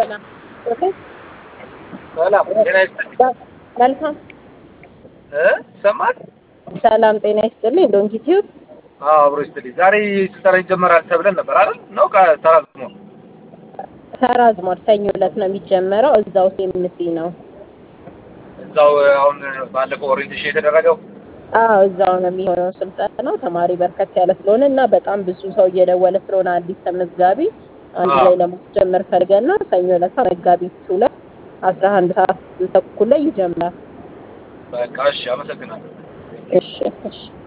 ሰላም ኦኬ ሰላም ጤና ይስጥልኝ መልካም እ ይሰማል? ሰላም ጤና ይስጥልኝ። ዶንኪ ቲዩብ አዎ አብሮ ይስጥልኝ። ዛሬ ስልጠና ይጀመራል ተብለን ነበር አይደል? ነው ቃ- ተራዝሞ ተራዝሟል። ሰኞ ዕለት ነው የሚጀመረው። እዛው ሴምሲ ነው። እዛው አሁን ባለፈው ኦሪንቴሽን የተደረገው አዎ እዛው ነው የሚሆነው ስልጠናው። ተማሪ በርከት ያለ ስለሆነ እና በጣም ብዙ ሰው እየደወለ ስለሆነ አዲስ ተመዝጋቢ አንድ አዎ። ላይ ለማስጀመር ፈልገን ነው። ሰኞ ዕለት መጋቢት ሁለት አስራ አንድ ሰዓት ተኩል ላይ ይጀምራል። በቃ እሺ፣ አመሰግናለሁ። እሺ እሺ